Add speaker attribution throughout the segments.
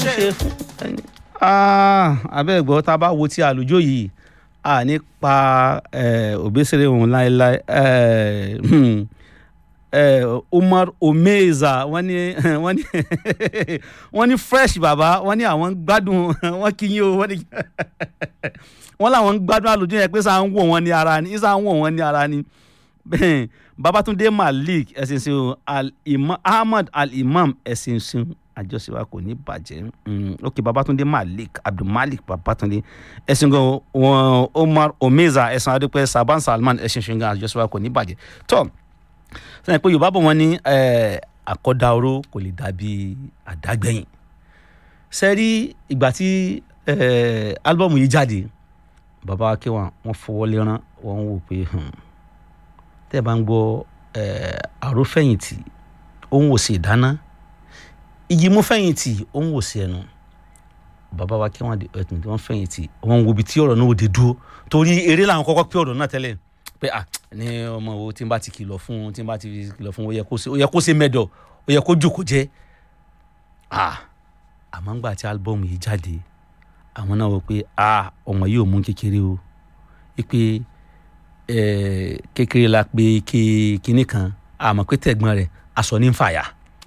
Speaker 1: ṣe fún abẹ́ẹ̀gbọ́ tá a bá wo ti àlùjọ yìí a ní pa òbésèré òun láéláé Umar Omeza wọ́n ní wọ́n ní wọ́n ní fresh bàbá wọ́n ní àwọn ń gbádùn wọ́n kí yín o wọ́n ní wọ́n làwọn ń gbádùn àlùjọ yẹn pé sáà ń wò wọ́n ní ara ni sáà ń wò wọ́n ní ara ni Babatunde Malik ẹ̀sìn sin al-imam Ahmad al-imam ẹ̀sìn sin àjọṣe wa kò ní bàjẹ́ ok Babatunde Malik Abdulmalik Babatunde ẹ̀sìn gan wọn Omar Omeza ẹ̀sìn adúpẹ́ Saban Salman ẹ̀sìn sin gan àjọṣe wa kò ní bàjẹ́ tó sẹ́yìn pé Yorùbá bọ̀ wọ́n ní àkọ́dá oró kò lè dàbí àdágbẹ̀yìn sẹ́rí ìgbà tí álbọ̀mù yìí jáde bàbá wa kéwà wọ́n fọwọ́ lẹ́rán wọ́n wò pé tẹ́ ẹ bá ń gbọ́ àrófẹ̀yìntì òun ò sì dáná igi mú fẹ̀yìntì òun ò sí ẹnu bàbá wa kí wọ́n di ẹ̀tùn tí wọ́n fẹ̀yìntì wọ́n wo ibi tí ọ̀rọ̀ náà ò dé dúró torí eré làwọn kọ́kọ́ pé ọ̀rọ̀ náà tẹ́lẹ̀ pé à ní ọmọ wo tí n bá ti kìlọ̀ fún tí n bá ti kìlọ̀ fún ó yẹ kó ṣe mẹ́dọ̀ ó yẹ kó jòkó jẹ́ à àmọ́ ńgbà tí álbọ́ọ̀mù yìí jáde àwọn náà wọ pé à ọmọ yìí ò mú kékeré o pé kékeré la pé kinní kan àmọ́ pé tẹ̀gbọ́n rẹ̀ aṣọ ní ń fàyà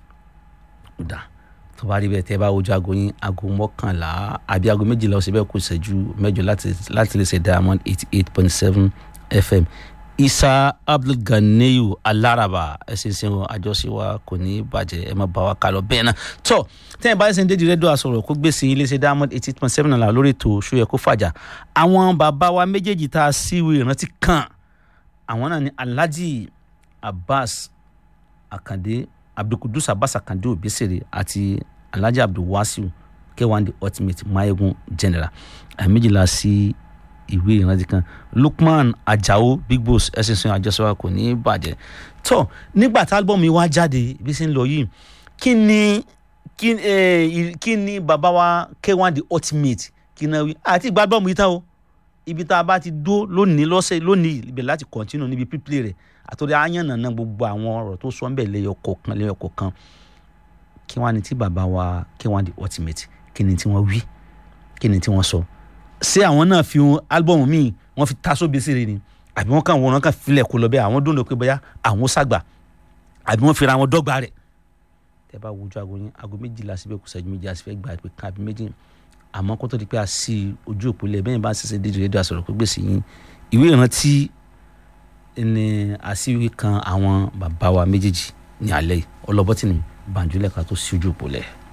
Speaker 1: dà tó bá rí bẹ́ẹ̀ tẹ́ bá wojú aago yín aago mọ́kànlá àbí aago méjìlá ọ̀sẹ̀ bẹ́ẹ̀ kó ṣẹ́jú mẹ́jọ láti lè ṣe diamond eighty eight point seven fm isa abdulganiyu alaraba ẹsẹ̀ ìsìn àjọṣe wa kò ní bàjẹ́ ẹ má bá wa kálọ bẹ́ẹ̀ náà tó tẹ́yìn bá ẹsẹ̀ ń dédìí rẹ́díò àsọ̀rọ̀ kó gbé sí iléeṣẹ́ diamond eighty eight point seven náà lórí ètò ṣóyẹ kó fàjà àwọn bàbá wa méjèèjì tá a síwèé ìrántí kan àwọn náà ni alhaji abbas akande abdulkudus abbas akande obesere àti alhaji abdulwasiu kẹwàá the ultimate mayegun general àmìjìlá sí ìwé ìrántí kan lukman ajao big boss ẹsẹsẹ àjọṣọwà kò ní bàjẹ́ tó nígbà tí álbọ̀mù yìí wá jáde bí ṣe ń lọ yìí kí ni kí ẹ kí ni bàbá wa kẹwàá the ultimate kí náà wí àti ìgbà álbọ̀mù yìí tán o ibi tá a bá ti dó lónìí lọ́sẹ̀ lónìí ibẹ̀ láti continue níbi pípìlẹ̀ rẹ̀ àtòrí àyànnàná gbogbo àwọn ọ̀rọ̀ tó sọ ń bẹ̀ lẹ́yọ kọ̀ọ̀kan lẹ́yọ kọ̀ọ̀kan kí wọ́n á ní tí bàbá wa kí wọ́n á di ultimate kí ni tí wọ́n wí kí ni tí wọ́n sọ ṣé àwọn náà fi álbọ̀mù míì wọ́n fi taṣọ bẹ́sẹ̀ rẹ̀ ni àbí wọ́n kàn wọ́n kàn filẹ̀ kó lọ bẹ́ẹ̀ àwọn dùn lọ pé bóyá àwọn ṣàgbà àbí wọ́n fira wọn dọ́gba rẹ̀ tẹ́ bá wojú aago yín aago méjìlá síbẹ̀ kù sẹ́jú méjì àti fẹ́ gbà pé kan àbí méjì àmọ́ kó tó di pé a sí ojú òpó lẹ̀ bẹ́ẹ̀ bá ń ṣẹ̀ṣẹ̀ dídì rédíò àsọ̀rọ̀ pé gbèsè yín ìwé ìrántí ní àṣírí kan àwọn bàbá wa méjèèjì ní alẹ́ yìí ọlọ́bọ́tì ni bàǹjúlẹ̀ ká tó sí ojú òpó lẹ̀.